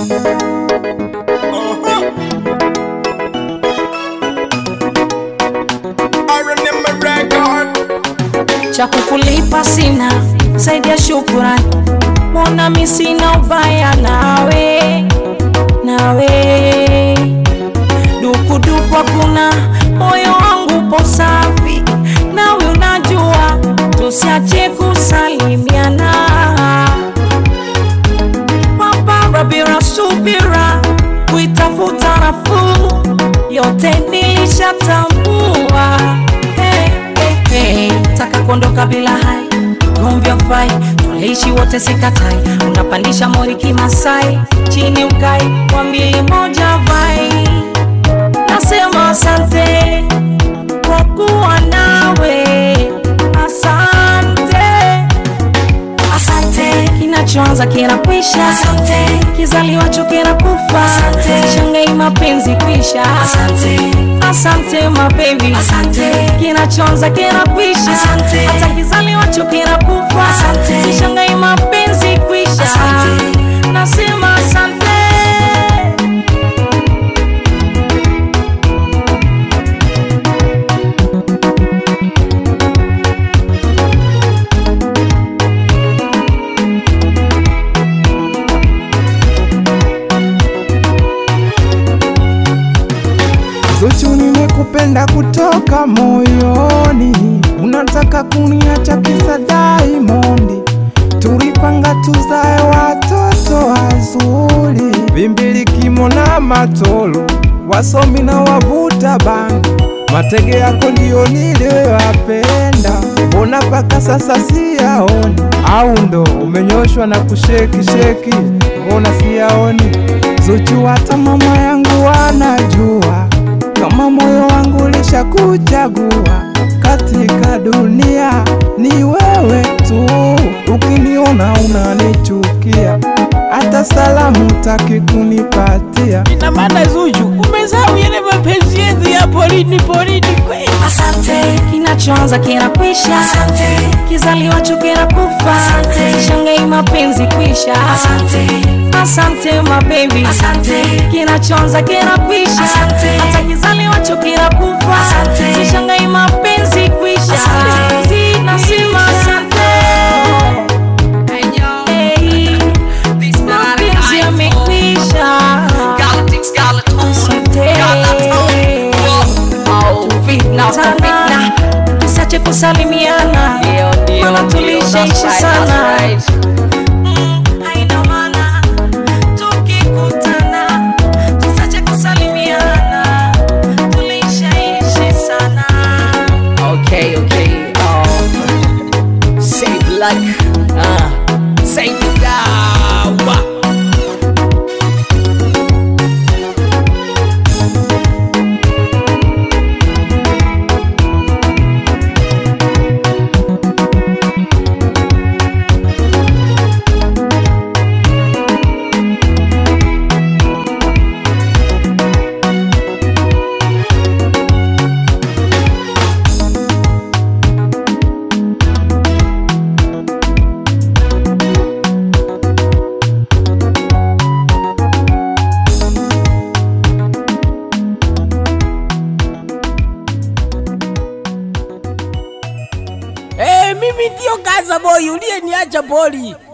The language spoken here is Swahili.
cha kukulipa sina zaidi ya shukurani, mbona mi sina ubaya nawe, nawe dukuduku hakuna, moyo wangu upo safi, nawe unajua tusiache kusalimiana, mapara bila subira, kuitafuta nafuu, yote nilishatambua. Hey, hey, hey. Taka kuondoka bila hai gomvi fai tuliishi wote sikatai, unapandisha mori kimasai, chini ukai kwa mbili moja vai, nasema asante kwa kuwa nawe, asante asante, kinachoanza kinakwisha, asante, kizaliwacho kinakufa, asante, shangai mapenzi kwisha, asante, asante mabebi, asante, kinachoanza kinakwisha, asante, hata kizaliwacho kinakufa, asante, sishangai mapenzi kwisha, asante, nasema asante. Zuchu, nimekupenda kutoka moyoni, unataka kuniacha kisa Diamond. Tulipanga tuzae watoto wazuri, Bimbili, Kimo na Matolo, wasomi na wavuta bangi. Matege yako ndiyo niliyoyapenda, mbona mpaka sasa siyaoni? Au ndo umenyoshwa na kusheki sheki, mbona siyaoni? Zuchu, hata mama yangu anajua kama moyo wangu ulishakuchagua katika dunia, ni wewe tu. Ukiniona unanichukia, hata salamu taki kunipatia. Ina maana Zuchu, umesahau yale mapenzi yetu ya porini porini kweli? Asante, kinachoanza kinakwisha. Asante, kizaliwacho kinakufa. Asante, shangai mapenzi kwisha. Asante, asante mabebi. Asante, kinachoanza kinakwisha. Asante, hata kizaliwacho kinakufa. Asante, sishangai mapenzi kwisha. Asante, nasema asante. Hey, mapenzi yamekwisha. Asante. Tusache kusalimiana, maana tulishaisha sana. Mm, haina maana tukikutana, tusache kusalimiana, tulishaishi sana. Okay, okay. Um, save luck. Uh, save the dawa. Eh, mimi ndio Gaza Boy uliyeniacha poli.